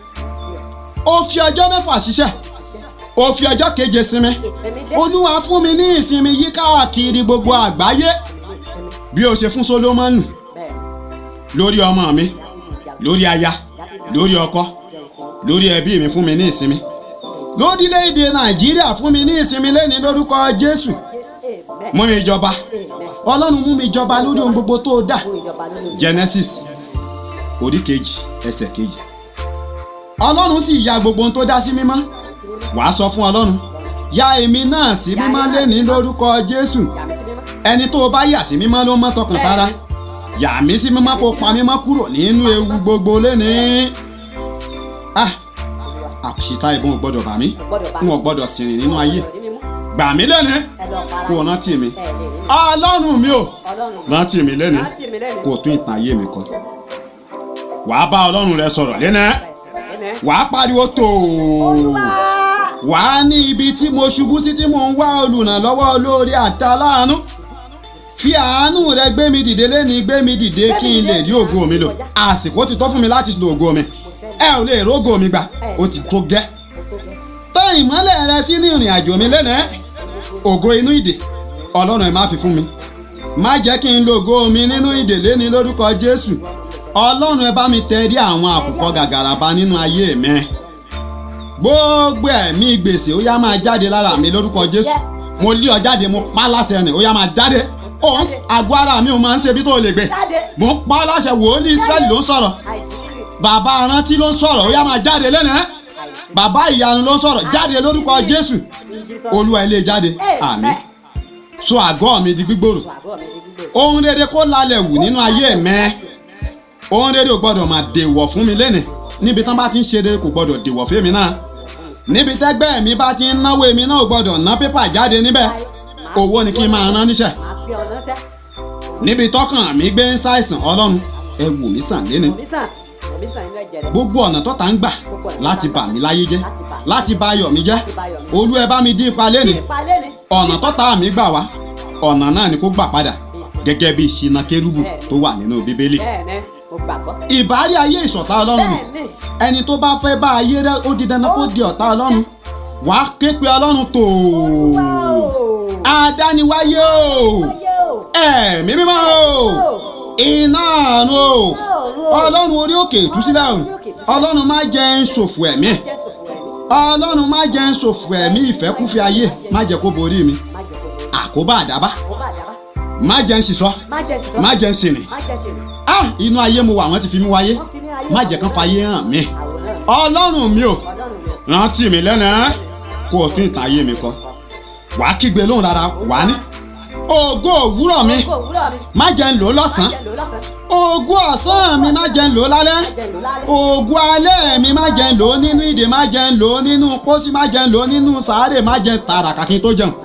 ó fi ọjọ́ mẹ́fà ṣiṣẹ́ ó fi ọjọ́ keje sinmi ìsinmi dé olúwa fún mi ní ìsinmi yí káàkiri gbogbo àgbáyé ìsinmi bí o ṣe fún solomoni bẹ́ẹ̀ni lórí ọmọ mi lórí aya lórí ọkọ lórí ẹbí mi fún mi ní ìsinmi lórílẹ̀‐èdè nàìjíríà fún mi ní ìsinmi lẹ́ni lórúkọ jésù amen mú mi jọba amen ọlọ́run mú mi jọba lórí ohun gbogbo tó dá fún ìjọba lórí genesis orí kejì ẹsẹ̀ kejì ọlọ́run sì ya gbogbo ohun tó dá sí mímọ́ wàá sọ fún ọlọ́run ya èmi náà sí mímọ́ lẹ́ni lórúkọ jésù yàrá sí mímọ́ ẹni tó o bá yà sí mímọ́ ló mọ́ tọkàn tara yà mí sí mímọ́ kó pa mímọ́ kúrò nínú ewu gbogbo lẹ́ni ah àṣìta ìbọn ò gbọ́dọ̀ bà mí gbọ́dọ̀ bá n ò gbọ́dọ̀ sìnrìn nínú ayé ọ̀rọ̀ ní mímú gbà mí lẹ́ni ẹ lọ para kó o rántí mi ẹ lè rí mi ọlọ́run mi ò ọlọ́run rántí mi lẹ́ni rántí mi lẹ́nu kó o tún ìtàn ayé mi kọ wàá bá ọlọ́run rẹ sọ̀rọ̀ lẹ́nà ẹnẹ wàá pariwo tòó Olúwa. wàá ní ibi tí mo ṣubú sí tí mò ń wá olùrànlọ́wọ́ olórí àtàláàánú fi àánú rẹ gbé mi dìde lẹ́ni gbé mi dìde kí n lè rí ògo mi lò àsìkò ti tọ́ fún mi láti lo ògo mi ẹ ò lè rógo mi gbà ó ti tó gẹ́ tán ìmọ́lẹ̀ rẹ sí ní ìrìn àjò mi lẹ́nẹ̀ẹ́ ògo inú ìdè ọlọ́run ẹ má fi fún mi má jẹ́ kí n lo ògo mi nínú ìdè lẹ́ni lórúkọ jésù ọlọ́run ẹ bá mi tẹrí àwọn àkùkọ gàgàrà ba nínú ayé mi gbogbo ẹ̀mí gbèsè ó yá máa jáde lára mi lórúkọ jésù mo lé ọ jáde mo pa á láṣẹ ẹni ó yá máa jáde òun àgọ́ ara mi ò máa ń ṣe bí tó lè gbé Jáde. mo ń pa á láṣẹ wòlíì israẹli ló ń sọ̀rọ̀ Àìsí. bàbá arántí ló ń sọ̀rọ̀ ó yá máa jáde lẹ́nu ẹ́ bàbá ìyanu ló ń sọ̀rọ̀ jáde lórúkọ jésù olúwa ilé jáde àmín so àgọ́ mi di gbígbòrò Àgọ́ mi ní gbígbé. ohun rere kó lálẹ́ wù nínú ayé mẹ́ ohun rere ò gbọ́dọ̀ máa dèwọ̀ fún mi lẹ́nìí níbi tán bá ti ń ṣe rere kò gbọ́dọ̀ dèwọ̀ fún mi náà níbi tẹ́gbẹ́ mi bá ti ń náwó èmi náà ò gbọ́dọ̀ ná pépà jáde níbẹ̀ owó ni kí n máa rán níṣẹ́ Màá fi ọ̀nà sẹ́. níbi tọ́kàn mi gbé ń ṣàìsàn ọlọ́run ẹ wò mí sàn lẹ́ni Òbí sàn. Òbí sàn nínú ẹ̀jẹ̀ rẹ̀. gbogbo ọ̀nà tọ́ta ń gbà láti bà mí láyé jẹ́ láti bà ayọ̀ mi jẹ́ olú ẹ bá mi dín ipa lẹ́nìí Ìpalẹ́ ni. ọ̀nà tọ́ta mi gbà wá ọ̀nà náà ni kó gbà padà gẹ́gẹ́ bí ìṣìnà kérúbù tó wà nínú bíbélì Bẹ́ẹ̀ni, mo gbàgbọ́. ìbárí ayé ìṣọ̀tá ọlọ́run ni Bẹ́ẹ̀ni. ẹni tó bá fẹ́ bá ayé rẹ ó di dandan kó di ọ̀tá ọlọ́run wàá ké pe ọlọ́run tó Ooo. adániwáyé o Ayé o. ẹ̀mí mímọ́ o iná àánú o ọlọ́run orí òkè ìtúsílẹ̀ o ọlọ́run má jẹ́ ń ṣòfò ẹ̀mí Jésù fún ẹ̀mí. ọlọ́run má jẹ́ ń ṣòfò ẹ̀mí ìfẹ́kúfẹ́ ayé má jẹ́ kó borí mi Má jẹ́ kó borí. àkóbá àdábá Kó bá dábá. má jẹ́ ń ṣìṣọ́ Má jẹ́ sísọ. má jẹ́ ń sìnrìn Má jẹ́ sìnrìn. ah inú ayé mo wà wọ́n ti fi mí wáyé Wọ́n fi ní ayé má jẹ́ kán fayé hàn mí Àwòrán ọlọ́run mi o Ọlọ́run mi. rántí mi lẹ́nà kó o tún ìtàn ayé mi kọ wàá kígbe lóhùn rárá wàá ní ògo òwúrọ̀ mi Kó òwúrọ̀ mi. má jẹ́ ń lò ó lọ́sàn-án Jẹ́ lò lọ́sàn-án. ògo ọ̀sán mi má jẹ́ ń lò ó lálẹ́ Jẹ́ lò lálẹ́. ògo alẹ́ mi má jẹ́ ń lò ó nínú ìdè má jẹ́ ń lò ó nínú pósí má jẹ́ ń lò ó nínú sàárè má jẹ́ ń tààràkà kí n tó jẹun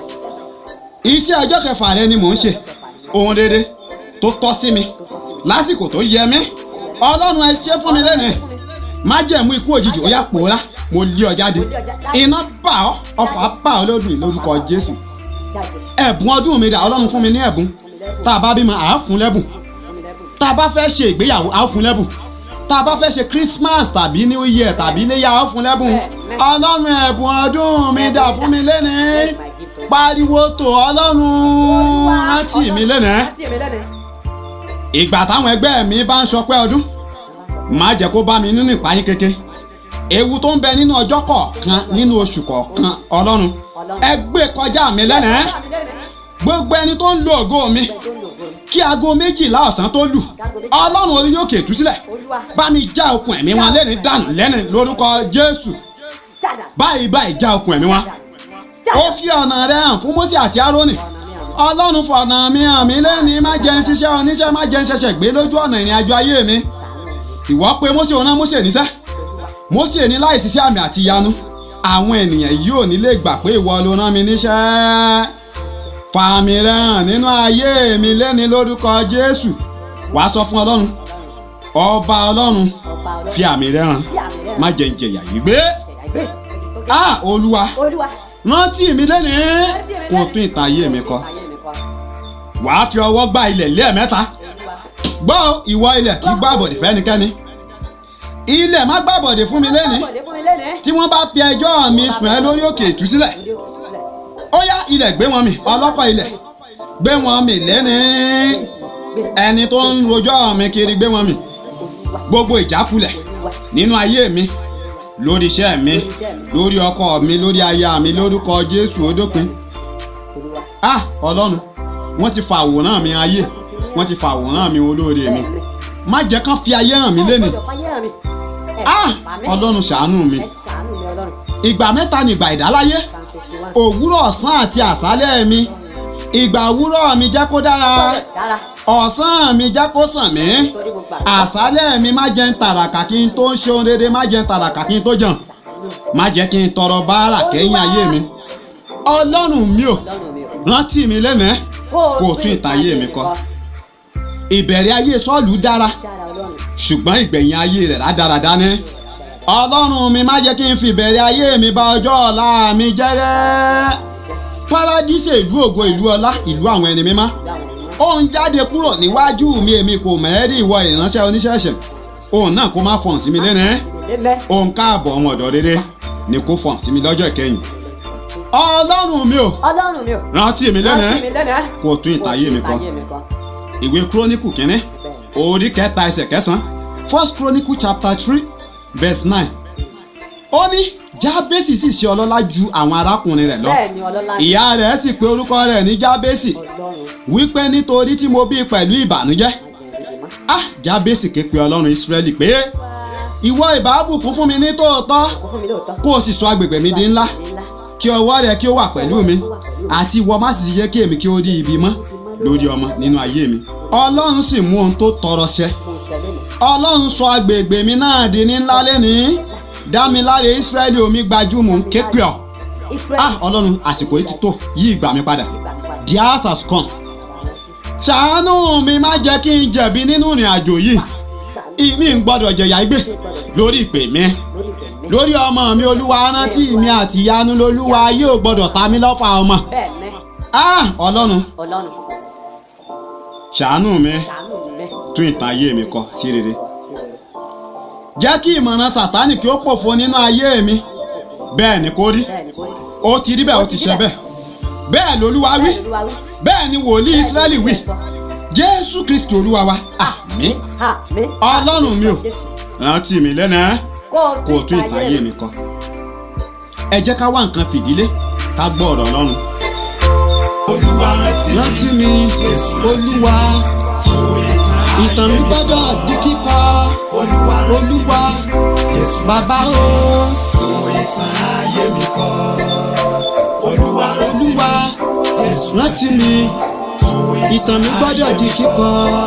iṣẹ́ ọjọ́ kẹfà rẹ ni mò ń ṣe ohun rere tó tọ́ sí mi lásìkò tó yẹ mí ọlọ́run ẹ ṣe fún mi lẹ́nu má jẹ́ mú ikú òjijì ó yá pòórá mo lé ọ jáde iná bá ọ ọfà bá ọ lódùn lórúkọ jésù Jáde. ẹ̀bùn ọdún mi dà ọlọ́run fún mi ní ẹ̀bùn tá a bá bímọ àá fún lẹ́bùn Fún mi lẹ́bùn. tá a bá fẹ́ ṣe ìgbéyàwó àá fún lẹ́bùn tá a bá fẹ́ ṣe christmas tàbí new year tàbí iléyà àá fún lẹ́bùn ọlọ́run ẹ̀bùn ọdún mi dà fún mi lẹ́nìí pariwo tó ọlọ́run rántí mi lẹ́nìí Rántí mi lẹ́nu. ìgbà táwọn ẹgbẹ́ mi bá ń ṣọpẹ́ ọdún má jẹ́ kó bá mi nínú ìpayín keke ewu tó ń bẹ nínú ọjọ́ kọ̀ọ̀kan nínú oṣù kọ̀ọ̀kan ọlọ́run ẹ gbé kọjá mi lẹ́nìí Rántí mi lẹ́nu. gbogbo ẹni tó ń lo ògo mi Ẹni tó ń lò ògo mi. kí aago méjìlá ọ̀sán tó lù ọlọ́run orí yóò kètú sílẹ̀ Olúwa. bá mi já okùn ẹ̀mí wọn lẹ́ni dànù lẹ́ni lórúkọ jésù Jáda. báyìí báyìí já okùn ẹ̀mí wọn ó fi ọ̀nà rẹ̀ hàn fún mósè àti árónì ọlọ́run fọ̀nà mi hàn mí lẹ́ni má jẹ́ ń ṣiṣẹ́ oníṣẹ́ má jẹ́ ń ṣẹ̀ṣẹ̀ gbé lójú ọ̀nà ìrìn àjò ayé mi ìwọ pé mósè òun náà mósè níṣẹ́ mósè ní láì ṣiṣẹ́ àmì àti ìyanu àwọn ènìyàn yìí ò ní lè gbà pé ìwọ ló rán mi níṣẹ́ fàmì rẹ̀ hàn nínú ayé mi lẹ́ni lórúkọ jésù wàá sọ fún ọlọ́run ọba ọlọ́run Ọba ọlọ́run. fi àmì rẹ̀ hàn Fi àmì rẹ̀ hàn. má jẹ́ ń jẹ̀yà yìí gbé Ẹ̀yà ìgbé. ah olúwa Olúwa. rántí mi lẹ́ni kó o tún ìtàn ayé mi kọ Ayé mi kọ. wàá fi ọwọ́ gbá ilẹ̀ lẹ́ẹ̀mẹ́ta Olúwa. gbọ́ ìwọ ilẹ̀ kí gbá àbọ̀dè fẹ́nikẹ́ni ilẹ̀ má gbá àbọ̀dè fún mi lẹ́ni Bọ̀dé fún mi lẹ́nu. tí wọ́n bá fi ẹjọ́ mi sùn ẹ́ lórí òkè ìtúsílẹ̀ Òde òkú sílẹ̀. ó yá ilẹ̀ gbé wọn mi ọlọ́kọ̀ ilẹ̀ gbé wọn mi lẹ́ni ẹni tó ń rojọ́ mi kiri gbé wọn mi gbogbo ìjákulẹ̀ nínú ayé mi lórí iṣẹ́ mi lórí ọkọ mi lórí aya mi lórúkọ jésù ó dópin Olúwa. ah ọlọ́run wọ́n ti fa àwòrán mi ayé wọ́n ti fa àwòrán mi olóore mi má jẹ́ kán fi ayé hàn mí lẹ́nu Ọjọ́ fáyé hàn mi. Ẹ ah pa mí. ọlọ́run ṣàánú mi Ẹ ṣàánú mi ọlọ́run. ìgbà mẹ́ta ni ìgbà ìdáláyé Psalm fifty one. òwúrọ̀ ọ̀sán àti àṣálẹ́ mi ìgbà òwúrọ̀ mi jẹ́ kó dára Dára. ọ̀sán mi jẹ́ kó sàn mí Torí mo gbà. àṣálẹ́ mi má jẹ́ ń tàràkà kí n tó ń ṣe ohun rere má jẹ́ ń tàràkà kí n tó jẹun má jẹ́ kí n tọrọ báárà kẹ́yìn ayé mi ọlọ́run mi ò Ọlọ́run mi ò. rántí mi lẹ́nẹ̀ẹ́ kó o tún ìtàn ayé mi kọ ìbẹ̀rẹ̀ ayé sọ́ọ̀lù dára Dára ọlọ́run. ṣùgbọ́n ìgbẹ̀yìn ayé rẹ̀ rádaràdá ní ọlọ́run mi má jẹ́ kí n fi ìbẹ̀rẹ̀ ayé mi bà ọjọ́ ọ̀la mi jẹ́rẹ́ paradíṣe ìlú ògo ìlú ọlá ìlú àwọn ẹni mímá ó ń jáde kúrò níwájú mi èmi kò mẹ́rí ìwọ ìránṣẹ́ oníṣẹ̀ṣẹ̀ òun náà kó má fọ̀n sí mi lẹ́nu ẹ́ lélẹ̀ òun káàbọ̀ ọmọ ọ̀dọ́ rere ni kó fọ̀n sí mi lọ́jọ́ ìkẹyìn ọlọ́run mi ò ọlọ́run mi ò rántí mi lẹ́nu rántí ẹ́ mi lẹ́nu ẹ́ kó tún ìtayé mi kọ ìtayé mi kọ ìwé kúrónìkù kínní orí kẹta ẹsẹ̀ kẹsàn-án first chronicle chapter three verse nine ó ní jábésì sì ṣe ọlọ́lá ju àwọn arákùnrin rẹ̀ lọ bẹ́ẹ̀ ni ọlọ́lá ni ìyá rẹ̀ sì pe orúkọ rẹ̀ ní jábésì ọlọ́run wípé nítorí tí mo bí pẹ̀lú ìbànújẹ́ àjẹrìndínmá ah jábésì ké pe ọlọ́run ìsírẹ́lì pé ìwọ ìbábùkún fún mi ní tòótọ́ kó fún mi lóòótọ́ kó o sì sọ agbègbè mi di ńlá ńlá kí ọwọ́ rẹ kí ó wà pẹ̀lú mi àti ìwọ má sì yẹ kí èmi kí ó rí ibi mọ́ lórí ọmọ nínú ayé mi ọlọ́run sì mú ohun tó tọrọ ṣẹ mo ń ṣẹlẹ̀ mi ọlọ́run sọ agbègbè mi náà di ní ńlá lẹ́nìí dámiláre ìsírẹ́lì omi gbajúmọ̀ ń ké pè ọ́ Israẹli ah ọlọ́run àsìkò yìí ti tó yí ìgbà mi padà gbà mí padà the house has come ṣàánú mi má jẹ́ kí n jẹ̀bi nínú ìrìn àjò yìí ṣàánú ìmí ń gbọ́dọ̀ jẹ̀yà igbe lórí ìpè mi lórí ìfẹ́ mi lórí ọmọ mi olúwa rántí mi àti ìyanu lolúwa yóò gbọ́dọ̀ ta mí lọ́fà ọmọ bẹ́ẹ̀ ni ah ọlọ́run ọlọ́run ṣàánú mi ṣàánú mi bẹ́ẹ̀ tún ìtàn ayé mi kọ sí rere jẹ́ kí ìmọ̀ràn sàtánì kí ó pòfo nínú ayé mi bẹ́ẹ̀ ni kò rí bẹ́ẹ̀ ni kò rí ó ti rí bẹ́ẹ̀ ó ti ṣe bẹ́ẹ̀ bẹ́ẹ̀ lolúwa wí bẹ́ẹ̀ ni olúwa wí bẹ́ẹ̀ ni wòlíì ìsírẹ́lì wí jésù kristi olúwa wa àmín ha mi ọlọ́run mi ò rántí mi lẹ́nu ẹ́ kó o kó o tún ìtàn ayé mi kọ ẹ jẹ́ ká wá nǹkan fìdílé ká gbọ́ ọ̀rọ̀ ọlọ́run Olúwa rántí mi. rántí mi olúwa ìtàn mi gbọ́dọ̀ di kíkọ Olúwa rántí olúwa Jésù bàbá o tún ìtàn ayé mi kọ. Olúwa rántí olúwa rántí mi ìtàn mi gbọ́dọ̀ di kíkọ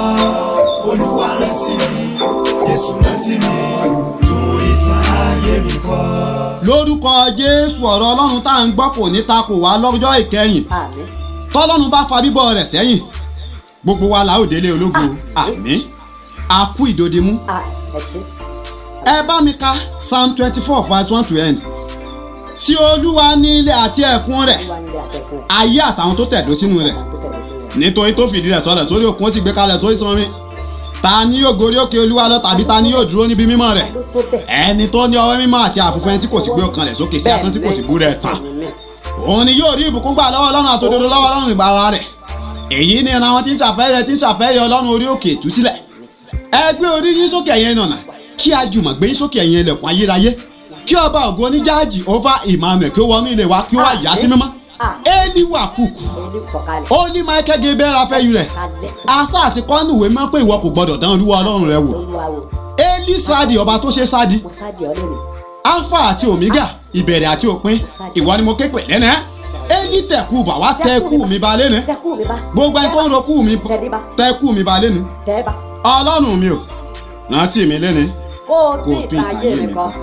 Olúwa rántí mi. Jésù rántí mi tún ìtàn ayé mi kọ. lórúkọ jésù ọ̀rọ̀ ọlọ́run tá à ń gbọ́ kò ní ta kò wá lọ́jọ́ ìkẹyìn àmì tọ́lọ́run bá fa bíbọ̀ rẹ̀ sẹ́yìn gbogbo wa la ó délé ológo àmín a kú ìdòdìmú à ẹ ṣe ẹ bá mi ka psalm twenty four verse one to end tí olúwa ní ilé àti ẹ̀kún rẹ̀ olúwa nílé àtẹkùn ayé àtàwọn tó tẹ̀dó sínú rẹ̀ àwọn tó tẹ̀lé sí wọn nítorí tó fìdí rẹ̀ sọlẹ̀ sórí òkun ó sì gbé kalẹ̀ sórí sánmi ta ni yóò gorí òkè olúwa lọ tàbí ta ni yóò dúró níbi mímọ́ rẹ̀ ló tó bẹ̀ ẹni tó ní ọwọ́ mímọ́ àti àfúnfún ẹni tí kò sì gbé ọkàn rẹ̀ sókè sí asán tí kò sì bú rẹ̀ tán mi òun ni yóò rí ìbùkún gbà lọ́wọ́ ọlọ́run àtòdodo lọ́wọ́ ọlọ́run ìgbàlà rẹ̀ èyí ni ìran àwọn tí ń ṣàfẹ́yẹ tí ń ṣàfẹ́yẹ ọlọ́run orí òkè ìtúsílẹ̀ ẹ gbé orí yín sókè ẹ̀yin nànà kí a jùmọ̀ gbé yín sókè ẹ̀yin ilẹ̀kùn ayérayé kí ọba ògo oníjáàjì over emmanuel kí ó wọnú ilé wa kí ó wá yá sí mímọ́ éèlì wà kúkú ẹni fọkalẹ̀ ó ní michael gabriel afẹ́yù rẹ̀ kalẹ̀ asa àti kọ́nùwé mọ́ pé ìwọ kò gbọ́dọ̀ dán olúwa ọlọ́run rẹ wò olúwa wò éèlì sáàdì ọba tó ṣe sáàdì mo sáàdì ọ lónìí alpha àti omega ìbẹ̀rẹ̀ àti òpin ìwọ ni mo ké pè lẹ́nà éèlì tẹ̀kù bà wá tẹ́kù mi ba lẹ́nu tẹ́kù mi bá gbogbo ẹni tó ń rokú mi tẹ́dí bá tẹ́kù mi ba lẹ́nu tẹ́ bá ọlọ́run mi ò rántí mi lẹ́nu kó o Kó tún o tún ìtàn ayé mi kọ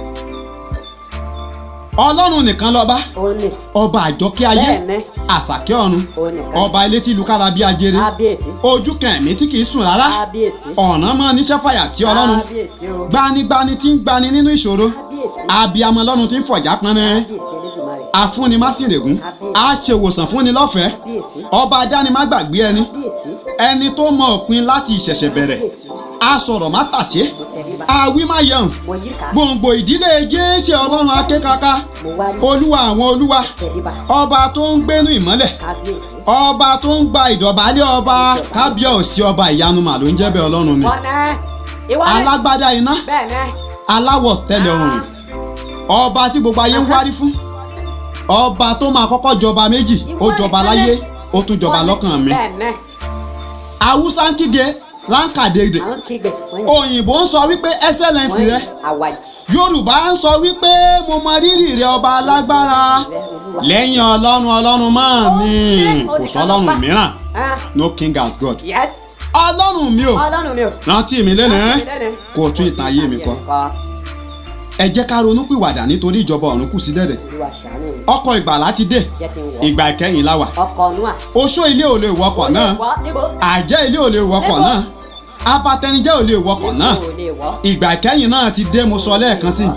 ọlọ́run nìkan lọ́ba òun ni ọba àjọkẹ́ ayé bẹ́ẹ̀ ni àsàkẹ́ ọ̀run òun nìkan ọba ilé tí ìlú kára bí ajere kábíyèsí ojú kẹ̀mí tí kì í sùn rárá kábíyèsí ọ̀nà mọ́ níṣẹ́ fàyà tí ọlọ́run kábíyèsí o gbanigbani tí ń gbani nínú ìṣòro kábíyèsí abiyamọ ọlọ́run tí ń fọ̀já pọnrẹ́ kábíyèsí Elédùmarè afúnni másìrègún aṣèwòsàn fúnni lọ́fẹ̀ẹ́ kábíyèsí ọba adánimágbàgbé ẹni kábíyèsí ẹni tó mọ òpin láti ìṣẹ̀ṣẹ̀ bẹ̀rẹ̀ asọ̀rọ̀ má tàṣé mo tẹ̀lé bá àwí má yẹun mo yí ká gbòǹgbò ìdílé jésè ọlọ́run akékaka mo wá rí olúwa àwọn olúwa tẹ̀lé bá ọba tó ń gbénu ìmọ́lẹ̀ kábíyèsí ọba tó ń gba ìdọ̀bálẹ̀ ọba kábíyèsí ọba ìyanu mà ló ń jẹ́ bẹ́ẹ̀ ọlọ́run ni ọ̀nà ìwọ ni alágbádá iná bẹ́ẹ̀ ni aláwọ̀ tẹ́lẹ̀ ọ̀run ọba tí gbogbo ayé ń wárí fún ọba tó máa kọ́kọ́ jọba méjì ó jọba láyé ó tún jọba lọ́kàn mi bẹ́ẹ̀ ni haúsá ń kígbe láǹkàdédè àwọn kígbe wọ́n òyìnbó ń sọ wípé excellence rẹ àwàjì yorùbá ń sọ wípé mo mọ rírì rẹ ọba alágbára rẹ olúwa lẹ́yìn ọlọ́run ọlọ́run máa ní kò sọ ọlọ́run mìíràn Ah, no king as god yes ọlọ́run mi ò ọlọ́run mi ò rántí mi lẹ́nu ẹ́ lẹ́nu kó o tún ìtàn ayé mi kọ ẹ jẹ́ ká ronú pìwàdà nítorí ìjọba ọ̀run kù sí dẹ̀dẹ̀ olúwa ṣàánú mi ọkọ̀ ìgbàlá ti dé jẹ́ kí n wọ̀ ìgbà ìkẹyìn la wà ọkọ̀ nù à oṣó ilé ò lè wọkọ̀ náà wọ́ níbo àjẹ́ ilé ò lè wọkọ̀ Níbo? náà abatẹnijẹ́ ò lè wọkọ̀ náà níbo ò lè wọ́ ìgbà ìkẹyìn náà ti dé mo sọ lẹ́ẹ̀kan sí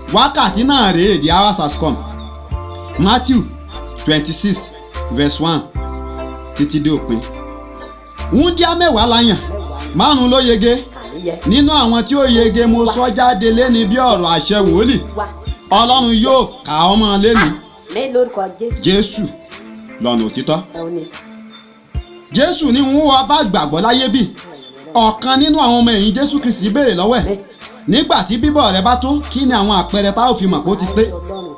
wákàtí náà rèé the hours has come matthew twenty six verse one títí dé òpin wúndíá mẹ́wàá la yàn márùn-ún ló yege kàníyẹ nínú àwọn tí ó yege mo sọ jáde léni bí ọ̀rọ̀ àṣẹ wòlíì wá ọlọ́run yóò kà ọ́ mọ́ léni ní lórúkọ jésù jésù lọ́nà òtítọ́ ẹ ò ní jésù ní ń wọ́n bá gbàgbọ́ láyé bì ọ̀kan nínú àwọn ọmọ ẹ̀yìn jésù kristi béèrè lọ́wọ́ ẹ̀ nígbà tí bíbọ̀ rẹ bá tó kí ni àwọn àpẹẹrẹ tá ò fi mọ̀ pé ó ti pé ọlọ́run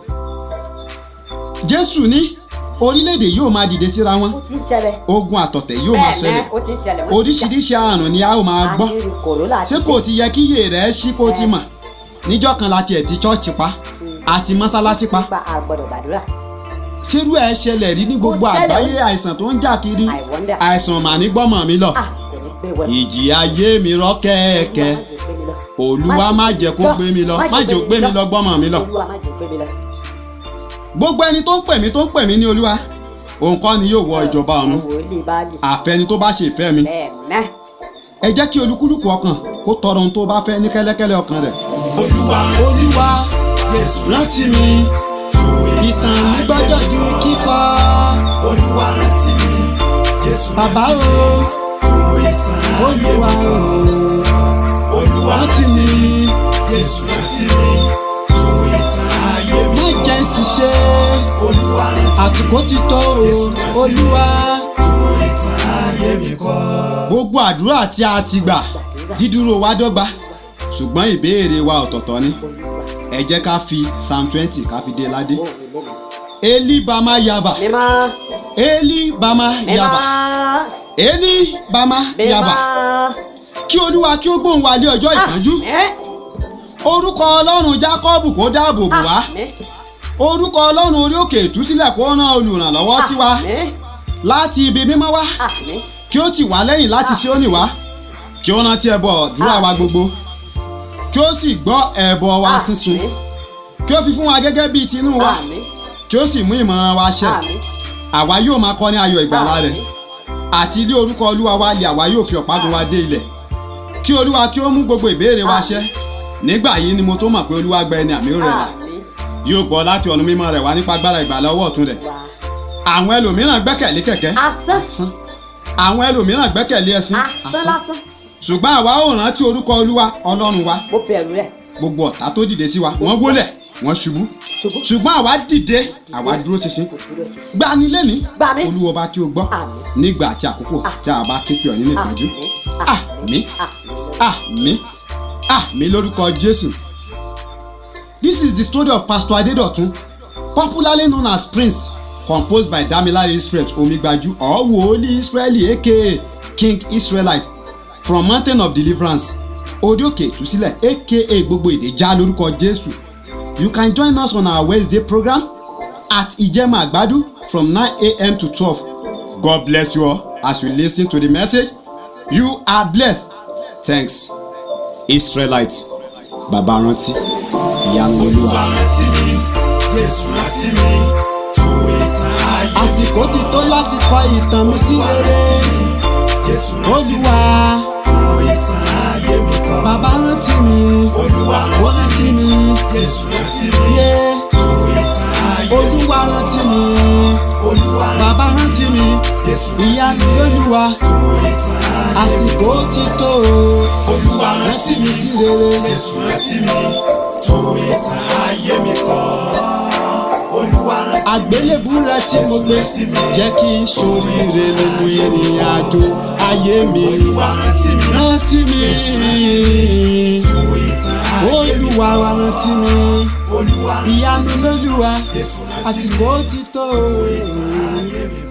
jésù ní orílẹ̀-èdè yóò máa dìde síra wọn ó ti ń ṣẹlẹ̀ ogun àtọ̀tẹ̀ yóò máa bẹ́ẹ̀ ṣẹlẹ̀ náà ó ti ń ṣẹlẹ̀ wọ́n ti oríṣiríṣi àrùn ni a ó máa gbọ́ àti kòrólà ṣé kò ti yẹ kí iye rẹ̀ ṣí kó ti mọ̀ níjọ́ kan láti ẹ̀ ti ṣọ́ọ̀ṣì pa àti mọ́sálásí pa nípa àgbọ̀dọ̀ gbàdúrà ṣerú ẹ̀ ṣẹlẹ̀ rí ní gbogbo Ó ṣẹlẹ̀. àgbáyé àìsàn tó ń jà kiri I wonder. àìsàn mà ní gbọ́mọ̀ mi lọ ah èmi gbé wẹ̀ ìjì ayé mi rọ́ kẹ́ẹ̀kẹ́ olúwa má jẹ́ kó gbé mi lọ má jẹ́ kó gbé mi lọ gbọ́mọ̀ mi lọ olúwa má jẹ́ kó gbé mi lọ gbogbo ẹni tó ń pè mí tó ń pè mí ní olúwa òun kọ́ ni yóò wọ ìjọba ọ̀run wòlíì bá lè àfẹni tó bá ṣe ìfẹ́ mi bẹ́ẹ̀ náà ẹ jẹ́ kí olúkúlùkù ọkàn kó tọrọ ohun tó bá fẹ́ ní kẹ́lẹ́kẹ́lẹ́ ọkàn rẹ̀ olúwa rántí olúwa jésù rántí mi ìtàn mi gbọ́dọ̀ di kíkọ olúwa rántí mi jésù bàbá o fún ìtàn ayé olúwa o olúwa rántí mi jésù rántí mi fún ìtàn ayé mi má jẹ́ ṣiṣẹ́ olúwa rántí àsìkò ti tó o olúwa. fún ìtàn ayé mi kọ́. gbogbo àdúrà tí a ti gbà dídúró wa dọ́gba ṣùgbọ́n ìbéèrè wa ọ̀tọ̀ọ̀tọ̀ ni ẹ jẹ́ ká fi psalm twenty ká fi dé ládé eli bama yaba mímọ́ eli bama yaba mímọ́ eli bama yaba mímọ́ kí olúwa kí ó gbóhùn wa lé ọjọ́ ìpọ́njú Àmín. orúkọ ọlọ́run jákọ́bù kó dáàbò bò wá Àmín. orúkọ ọlọ́run orí òkè ìtúsílẹ̀ kó rán olùrànlọ́wọ́ sí wa Àmín. láti ibi mímọ́ wá Àmín. kí ó tì wá lẹ́yìn láti Síónì wá kí ó rántí ẹbọ àdúrà wa gbogbo kí ó sì gbọ́ ẹbọ wa Àmín. sísun kí ó fi fún wa gẹ́gẹ́ bíi tinú wa Àmín. kí ó sì mú ìmọ̀ràn wa ṣẹ Àmín. àwa yóò máa kọ́ ní ayọ̀ ìgbàlà rẹ̀ Àmín. àti ilé orúkọ olúwa wa lè àwa yóò fi ọ̀págun wa dé ilẹ̀ kí olúwa kí ó mú gbogbo ìbéèrè wa ṣẹ nígbà yìí ni mo tó mọ̀ pé olúwa gba ẹni àmì ó rẹ̀ là Àmín. yóò gbọ́ láti ọ̀nà mímọ́ rẹ̀ wá nípa agbára ìgbàlà ọwọ́ ọ̀tún rẹ̀ Wá. àwọn ẹlòmíràn gbẹ́kẹ̀lé kẹ̀kẹ́ Asán. asán àwọn ẹlòmíràn gbẹ́kẹ̀lé ẹṣin Asán asán lásán. ṣùgbọ́n àwa ò rántí orúkọ olúwa ọlọ́run wa Mo bẹ̀rù rẹ̀. gbogbo ọ̀tá tó dìde sí wa wọ́n wólẹ̀ wọ́n ṣubú Ṣubú. ṣùgbọ́n àwa dìde àwa dúró ṣinṣin Kò dúró ṣinṣin. gbani lẹ́ni Gbà mí. olúwa bá kí o gbọ́ Àmín. nígbà àti àkókò tí a bá ké pè ọ́ nínú ìpọ́njú àmín àmín àmín lórúkọ jésù. This is the story of Pastor Adedotun popularly known as Prince composed by Damilare Israel Omigbaju or Wòlíì Israeli aka King Israelite from Mountain of Deliverance Orí-òkè ìtúsílẹ̀ aka gbogbo èdè já lórúkọ Jésù. You can join us on our Wednesday program at Ijema Agbadu from 9 a.m. to 12. God bless you all as you lis ten to the message. You are blessed. Thanks. Israelite bàbá rántí ìyanu olúwa. olúwa rántí mi jésù rántí mi fún ìtàn ayé mi àsìkò ti tó láti kọ ìtàn mi sí rere jésù rántí mi olúwa fún ìtàn ayé mi kọ́. bàbá rántí mi olúwa ó rántí mi jésù rántí mi yé fún ìtàn ayé mi olúwa rántí mi olúwa bàbá rántí mi jésù ìyanu olúwa fún ìtàn ayé àsìkò ti tó olúwa rántí mi sí rere jésù rántí mi fún ìtàn ayé mi kọ́. olúwa rántí àgbélébù rẹ tí mo gbé jẹ́ kí n ṣoríire nínú ìrìn àjò ayé mi olúwa rántí mi rántí mi fún ìtàn ayé mi olúwa wa rántí mi. olúwa ìyanu lóluwa jésù rántí àsìkò ti tó. ayé mi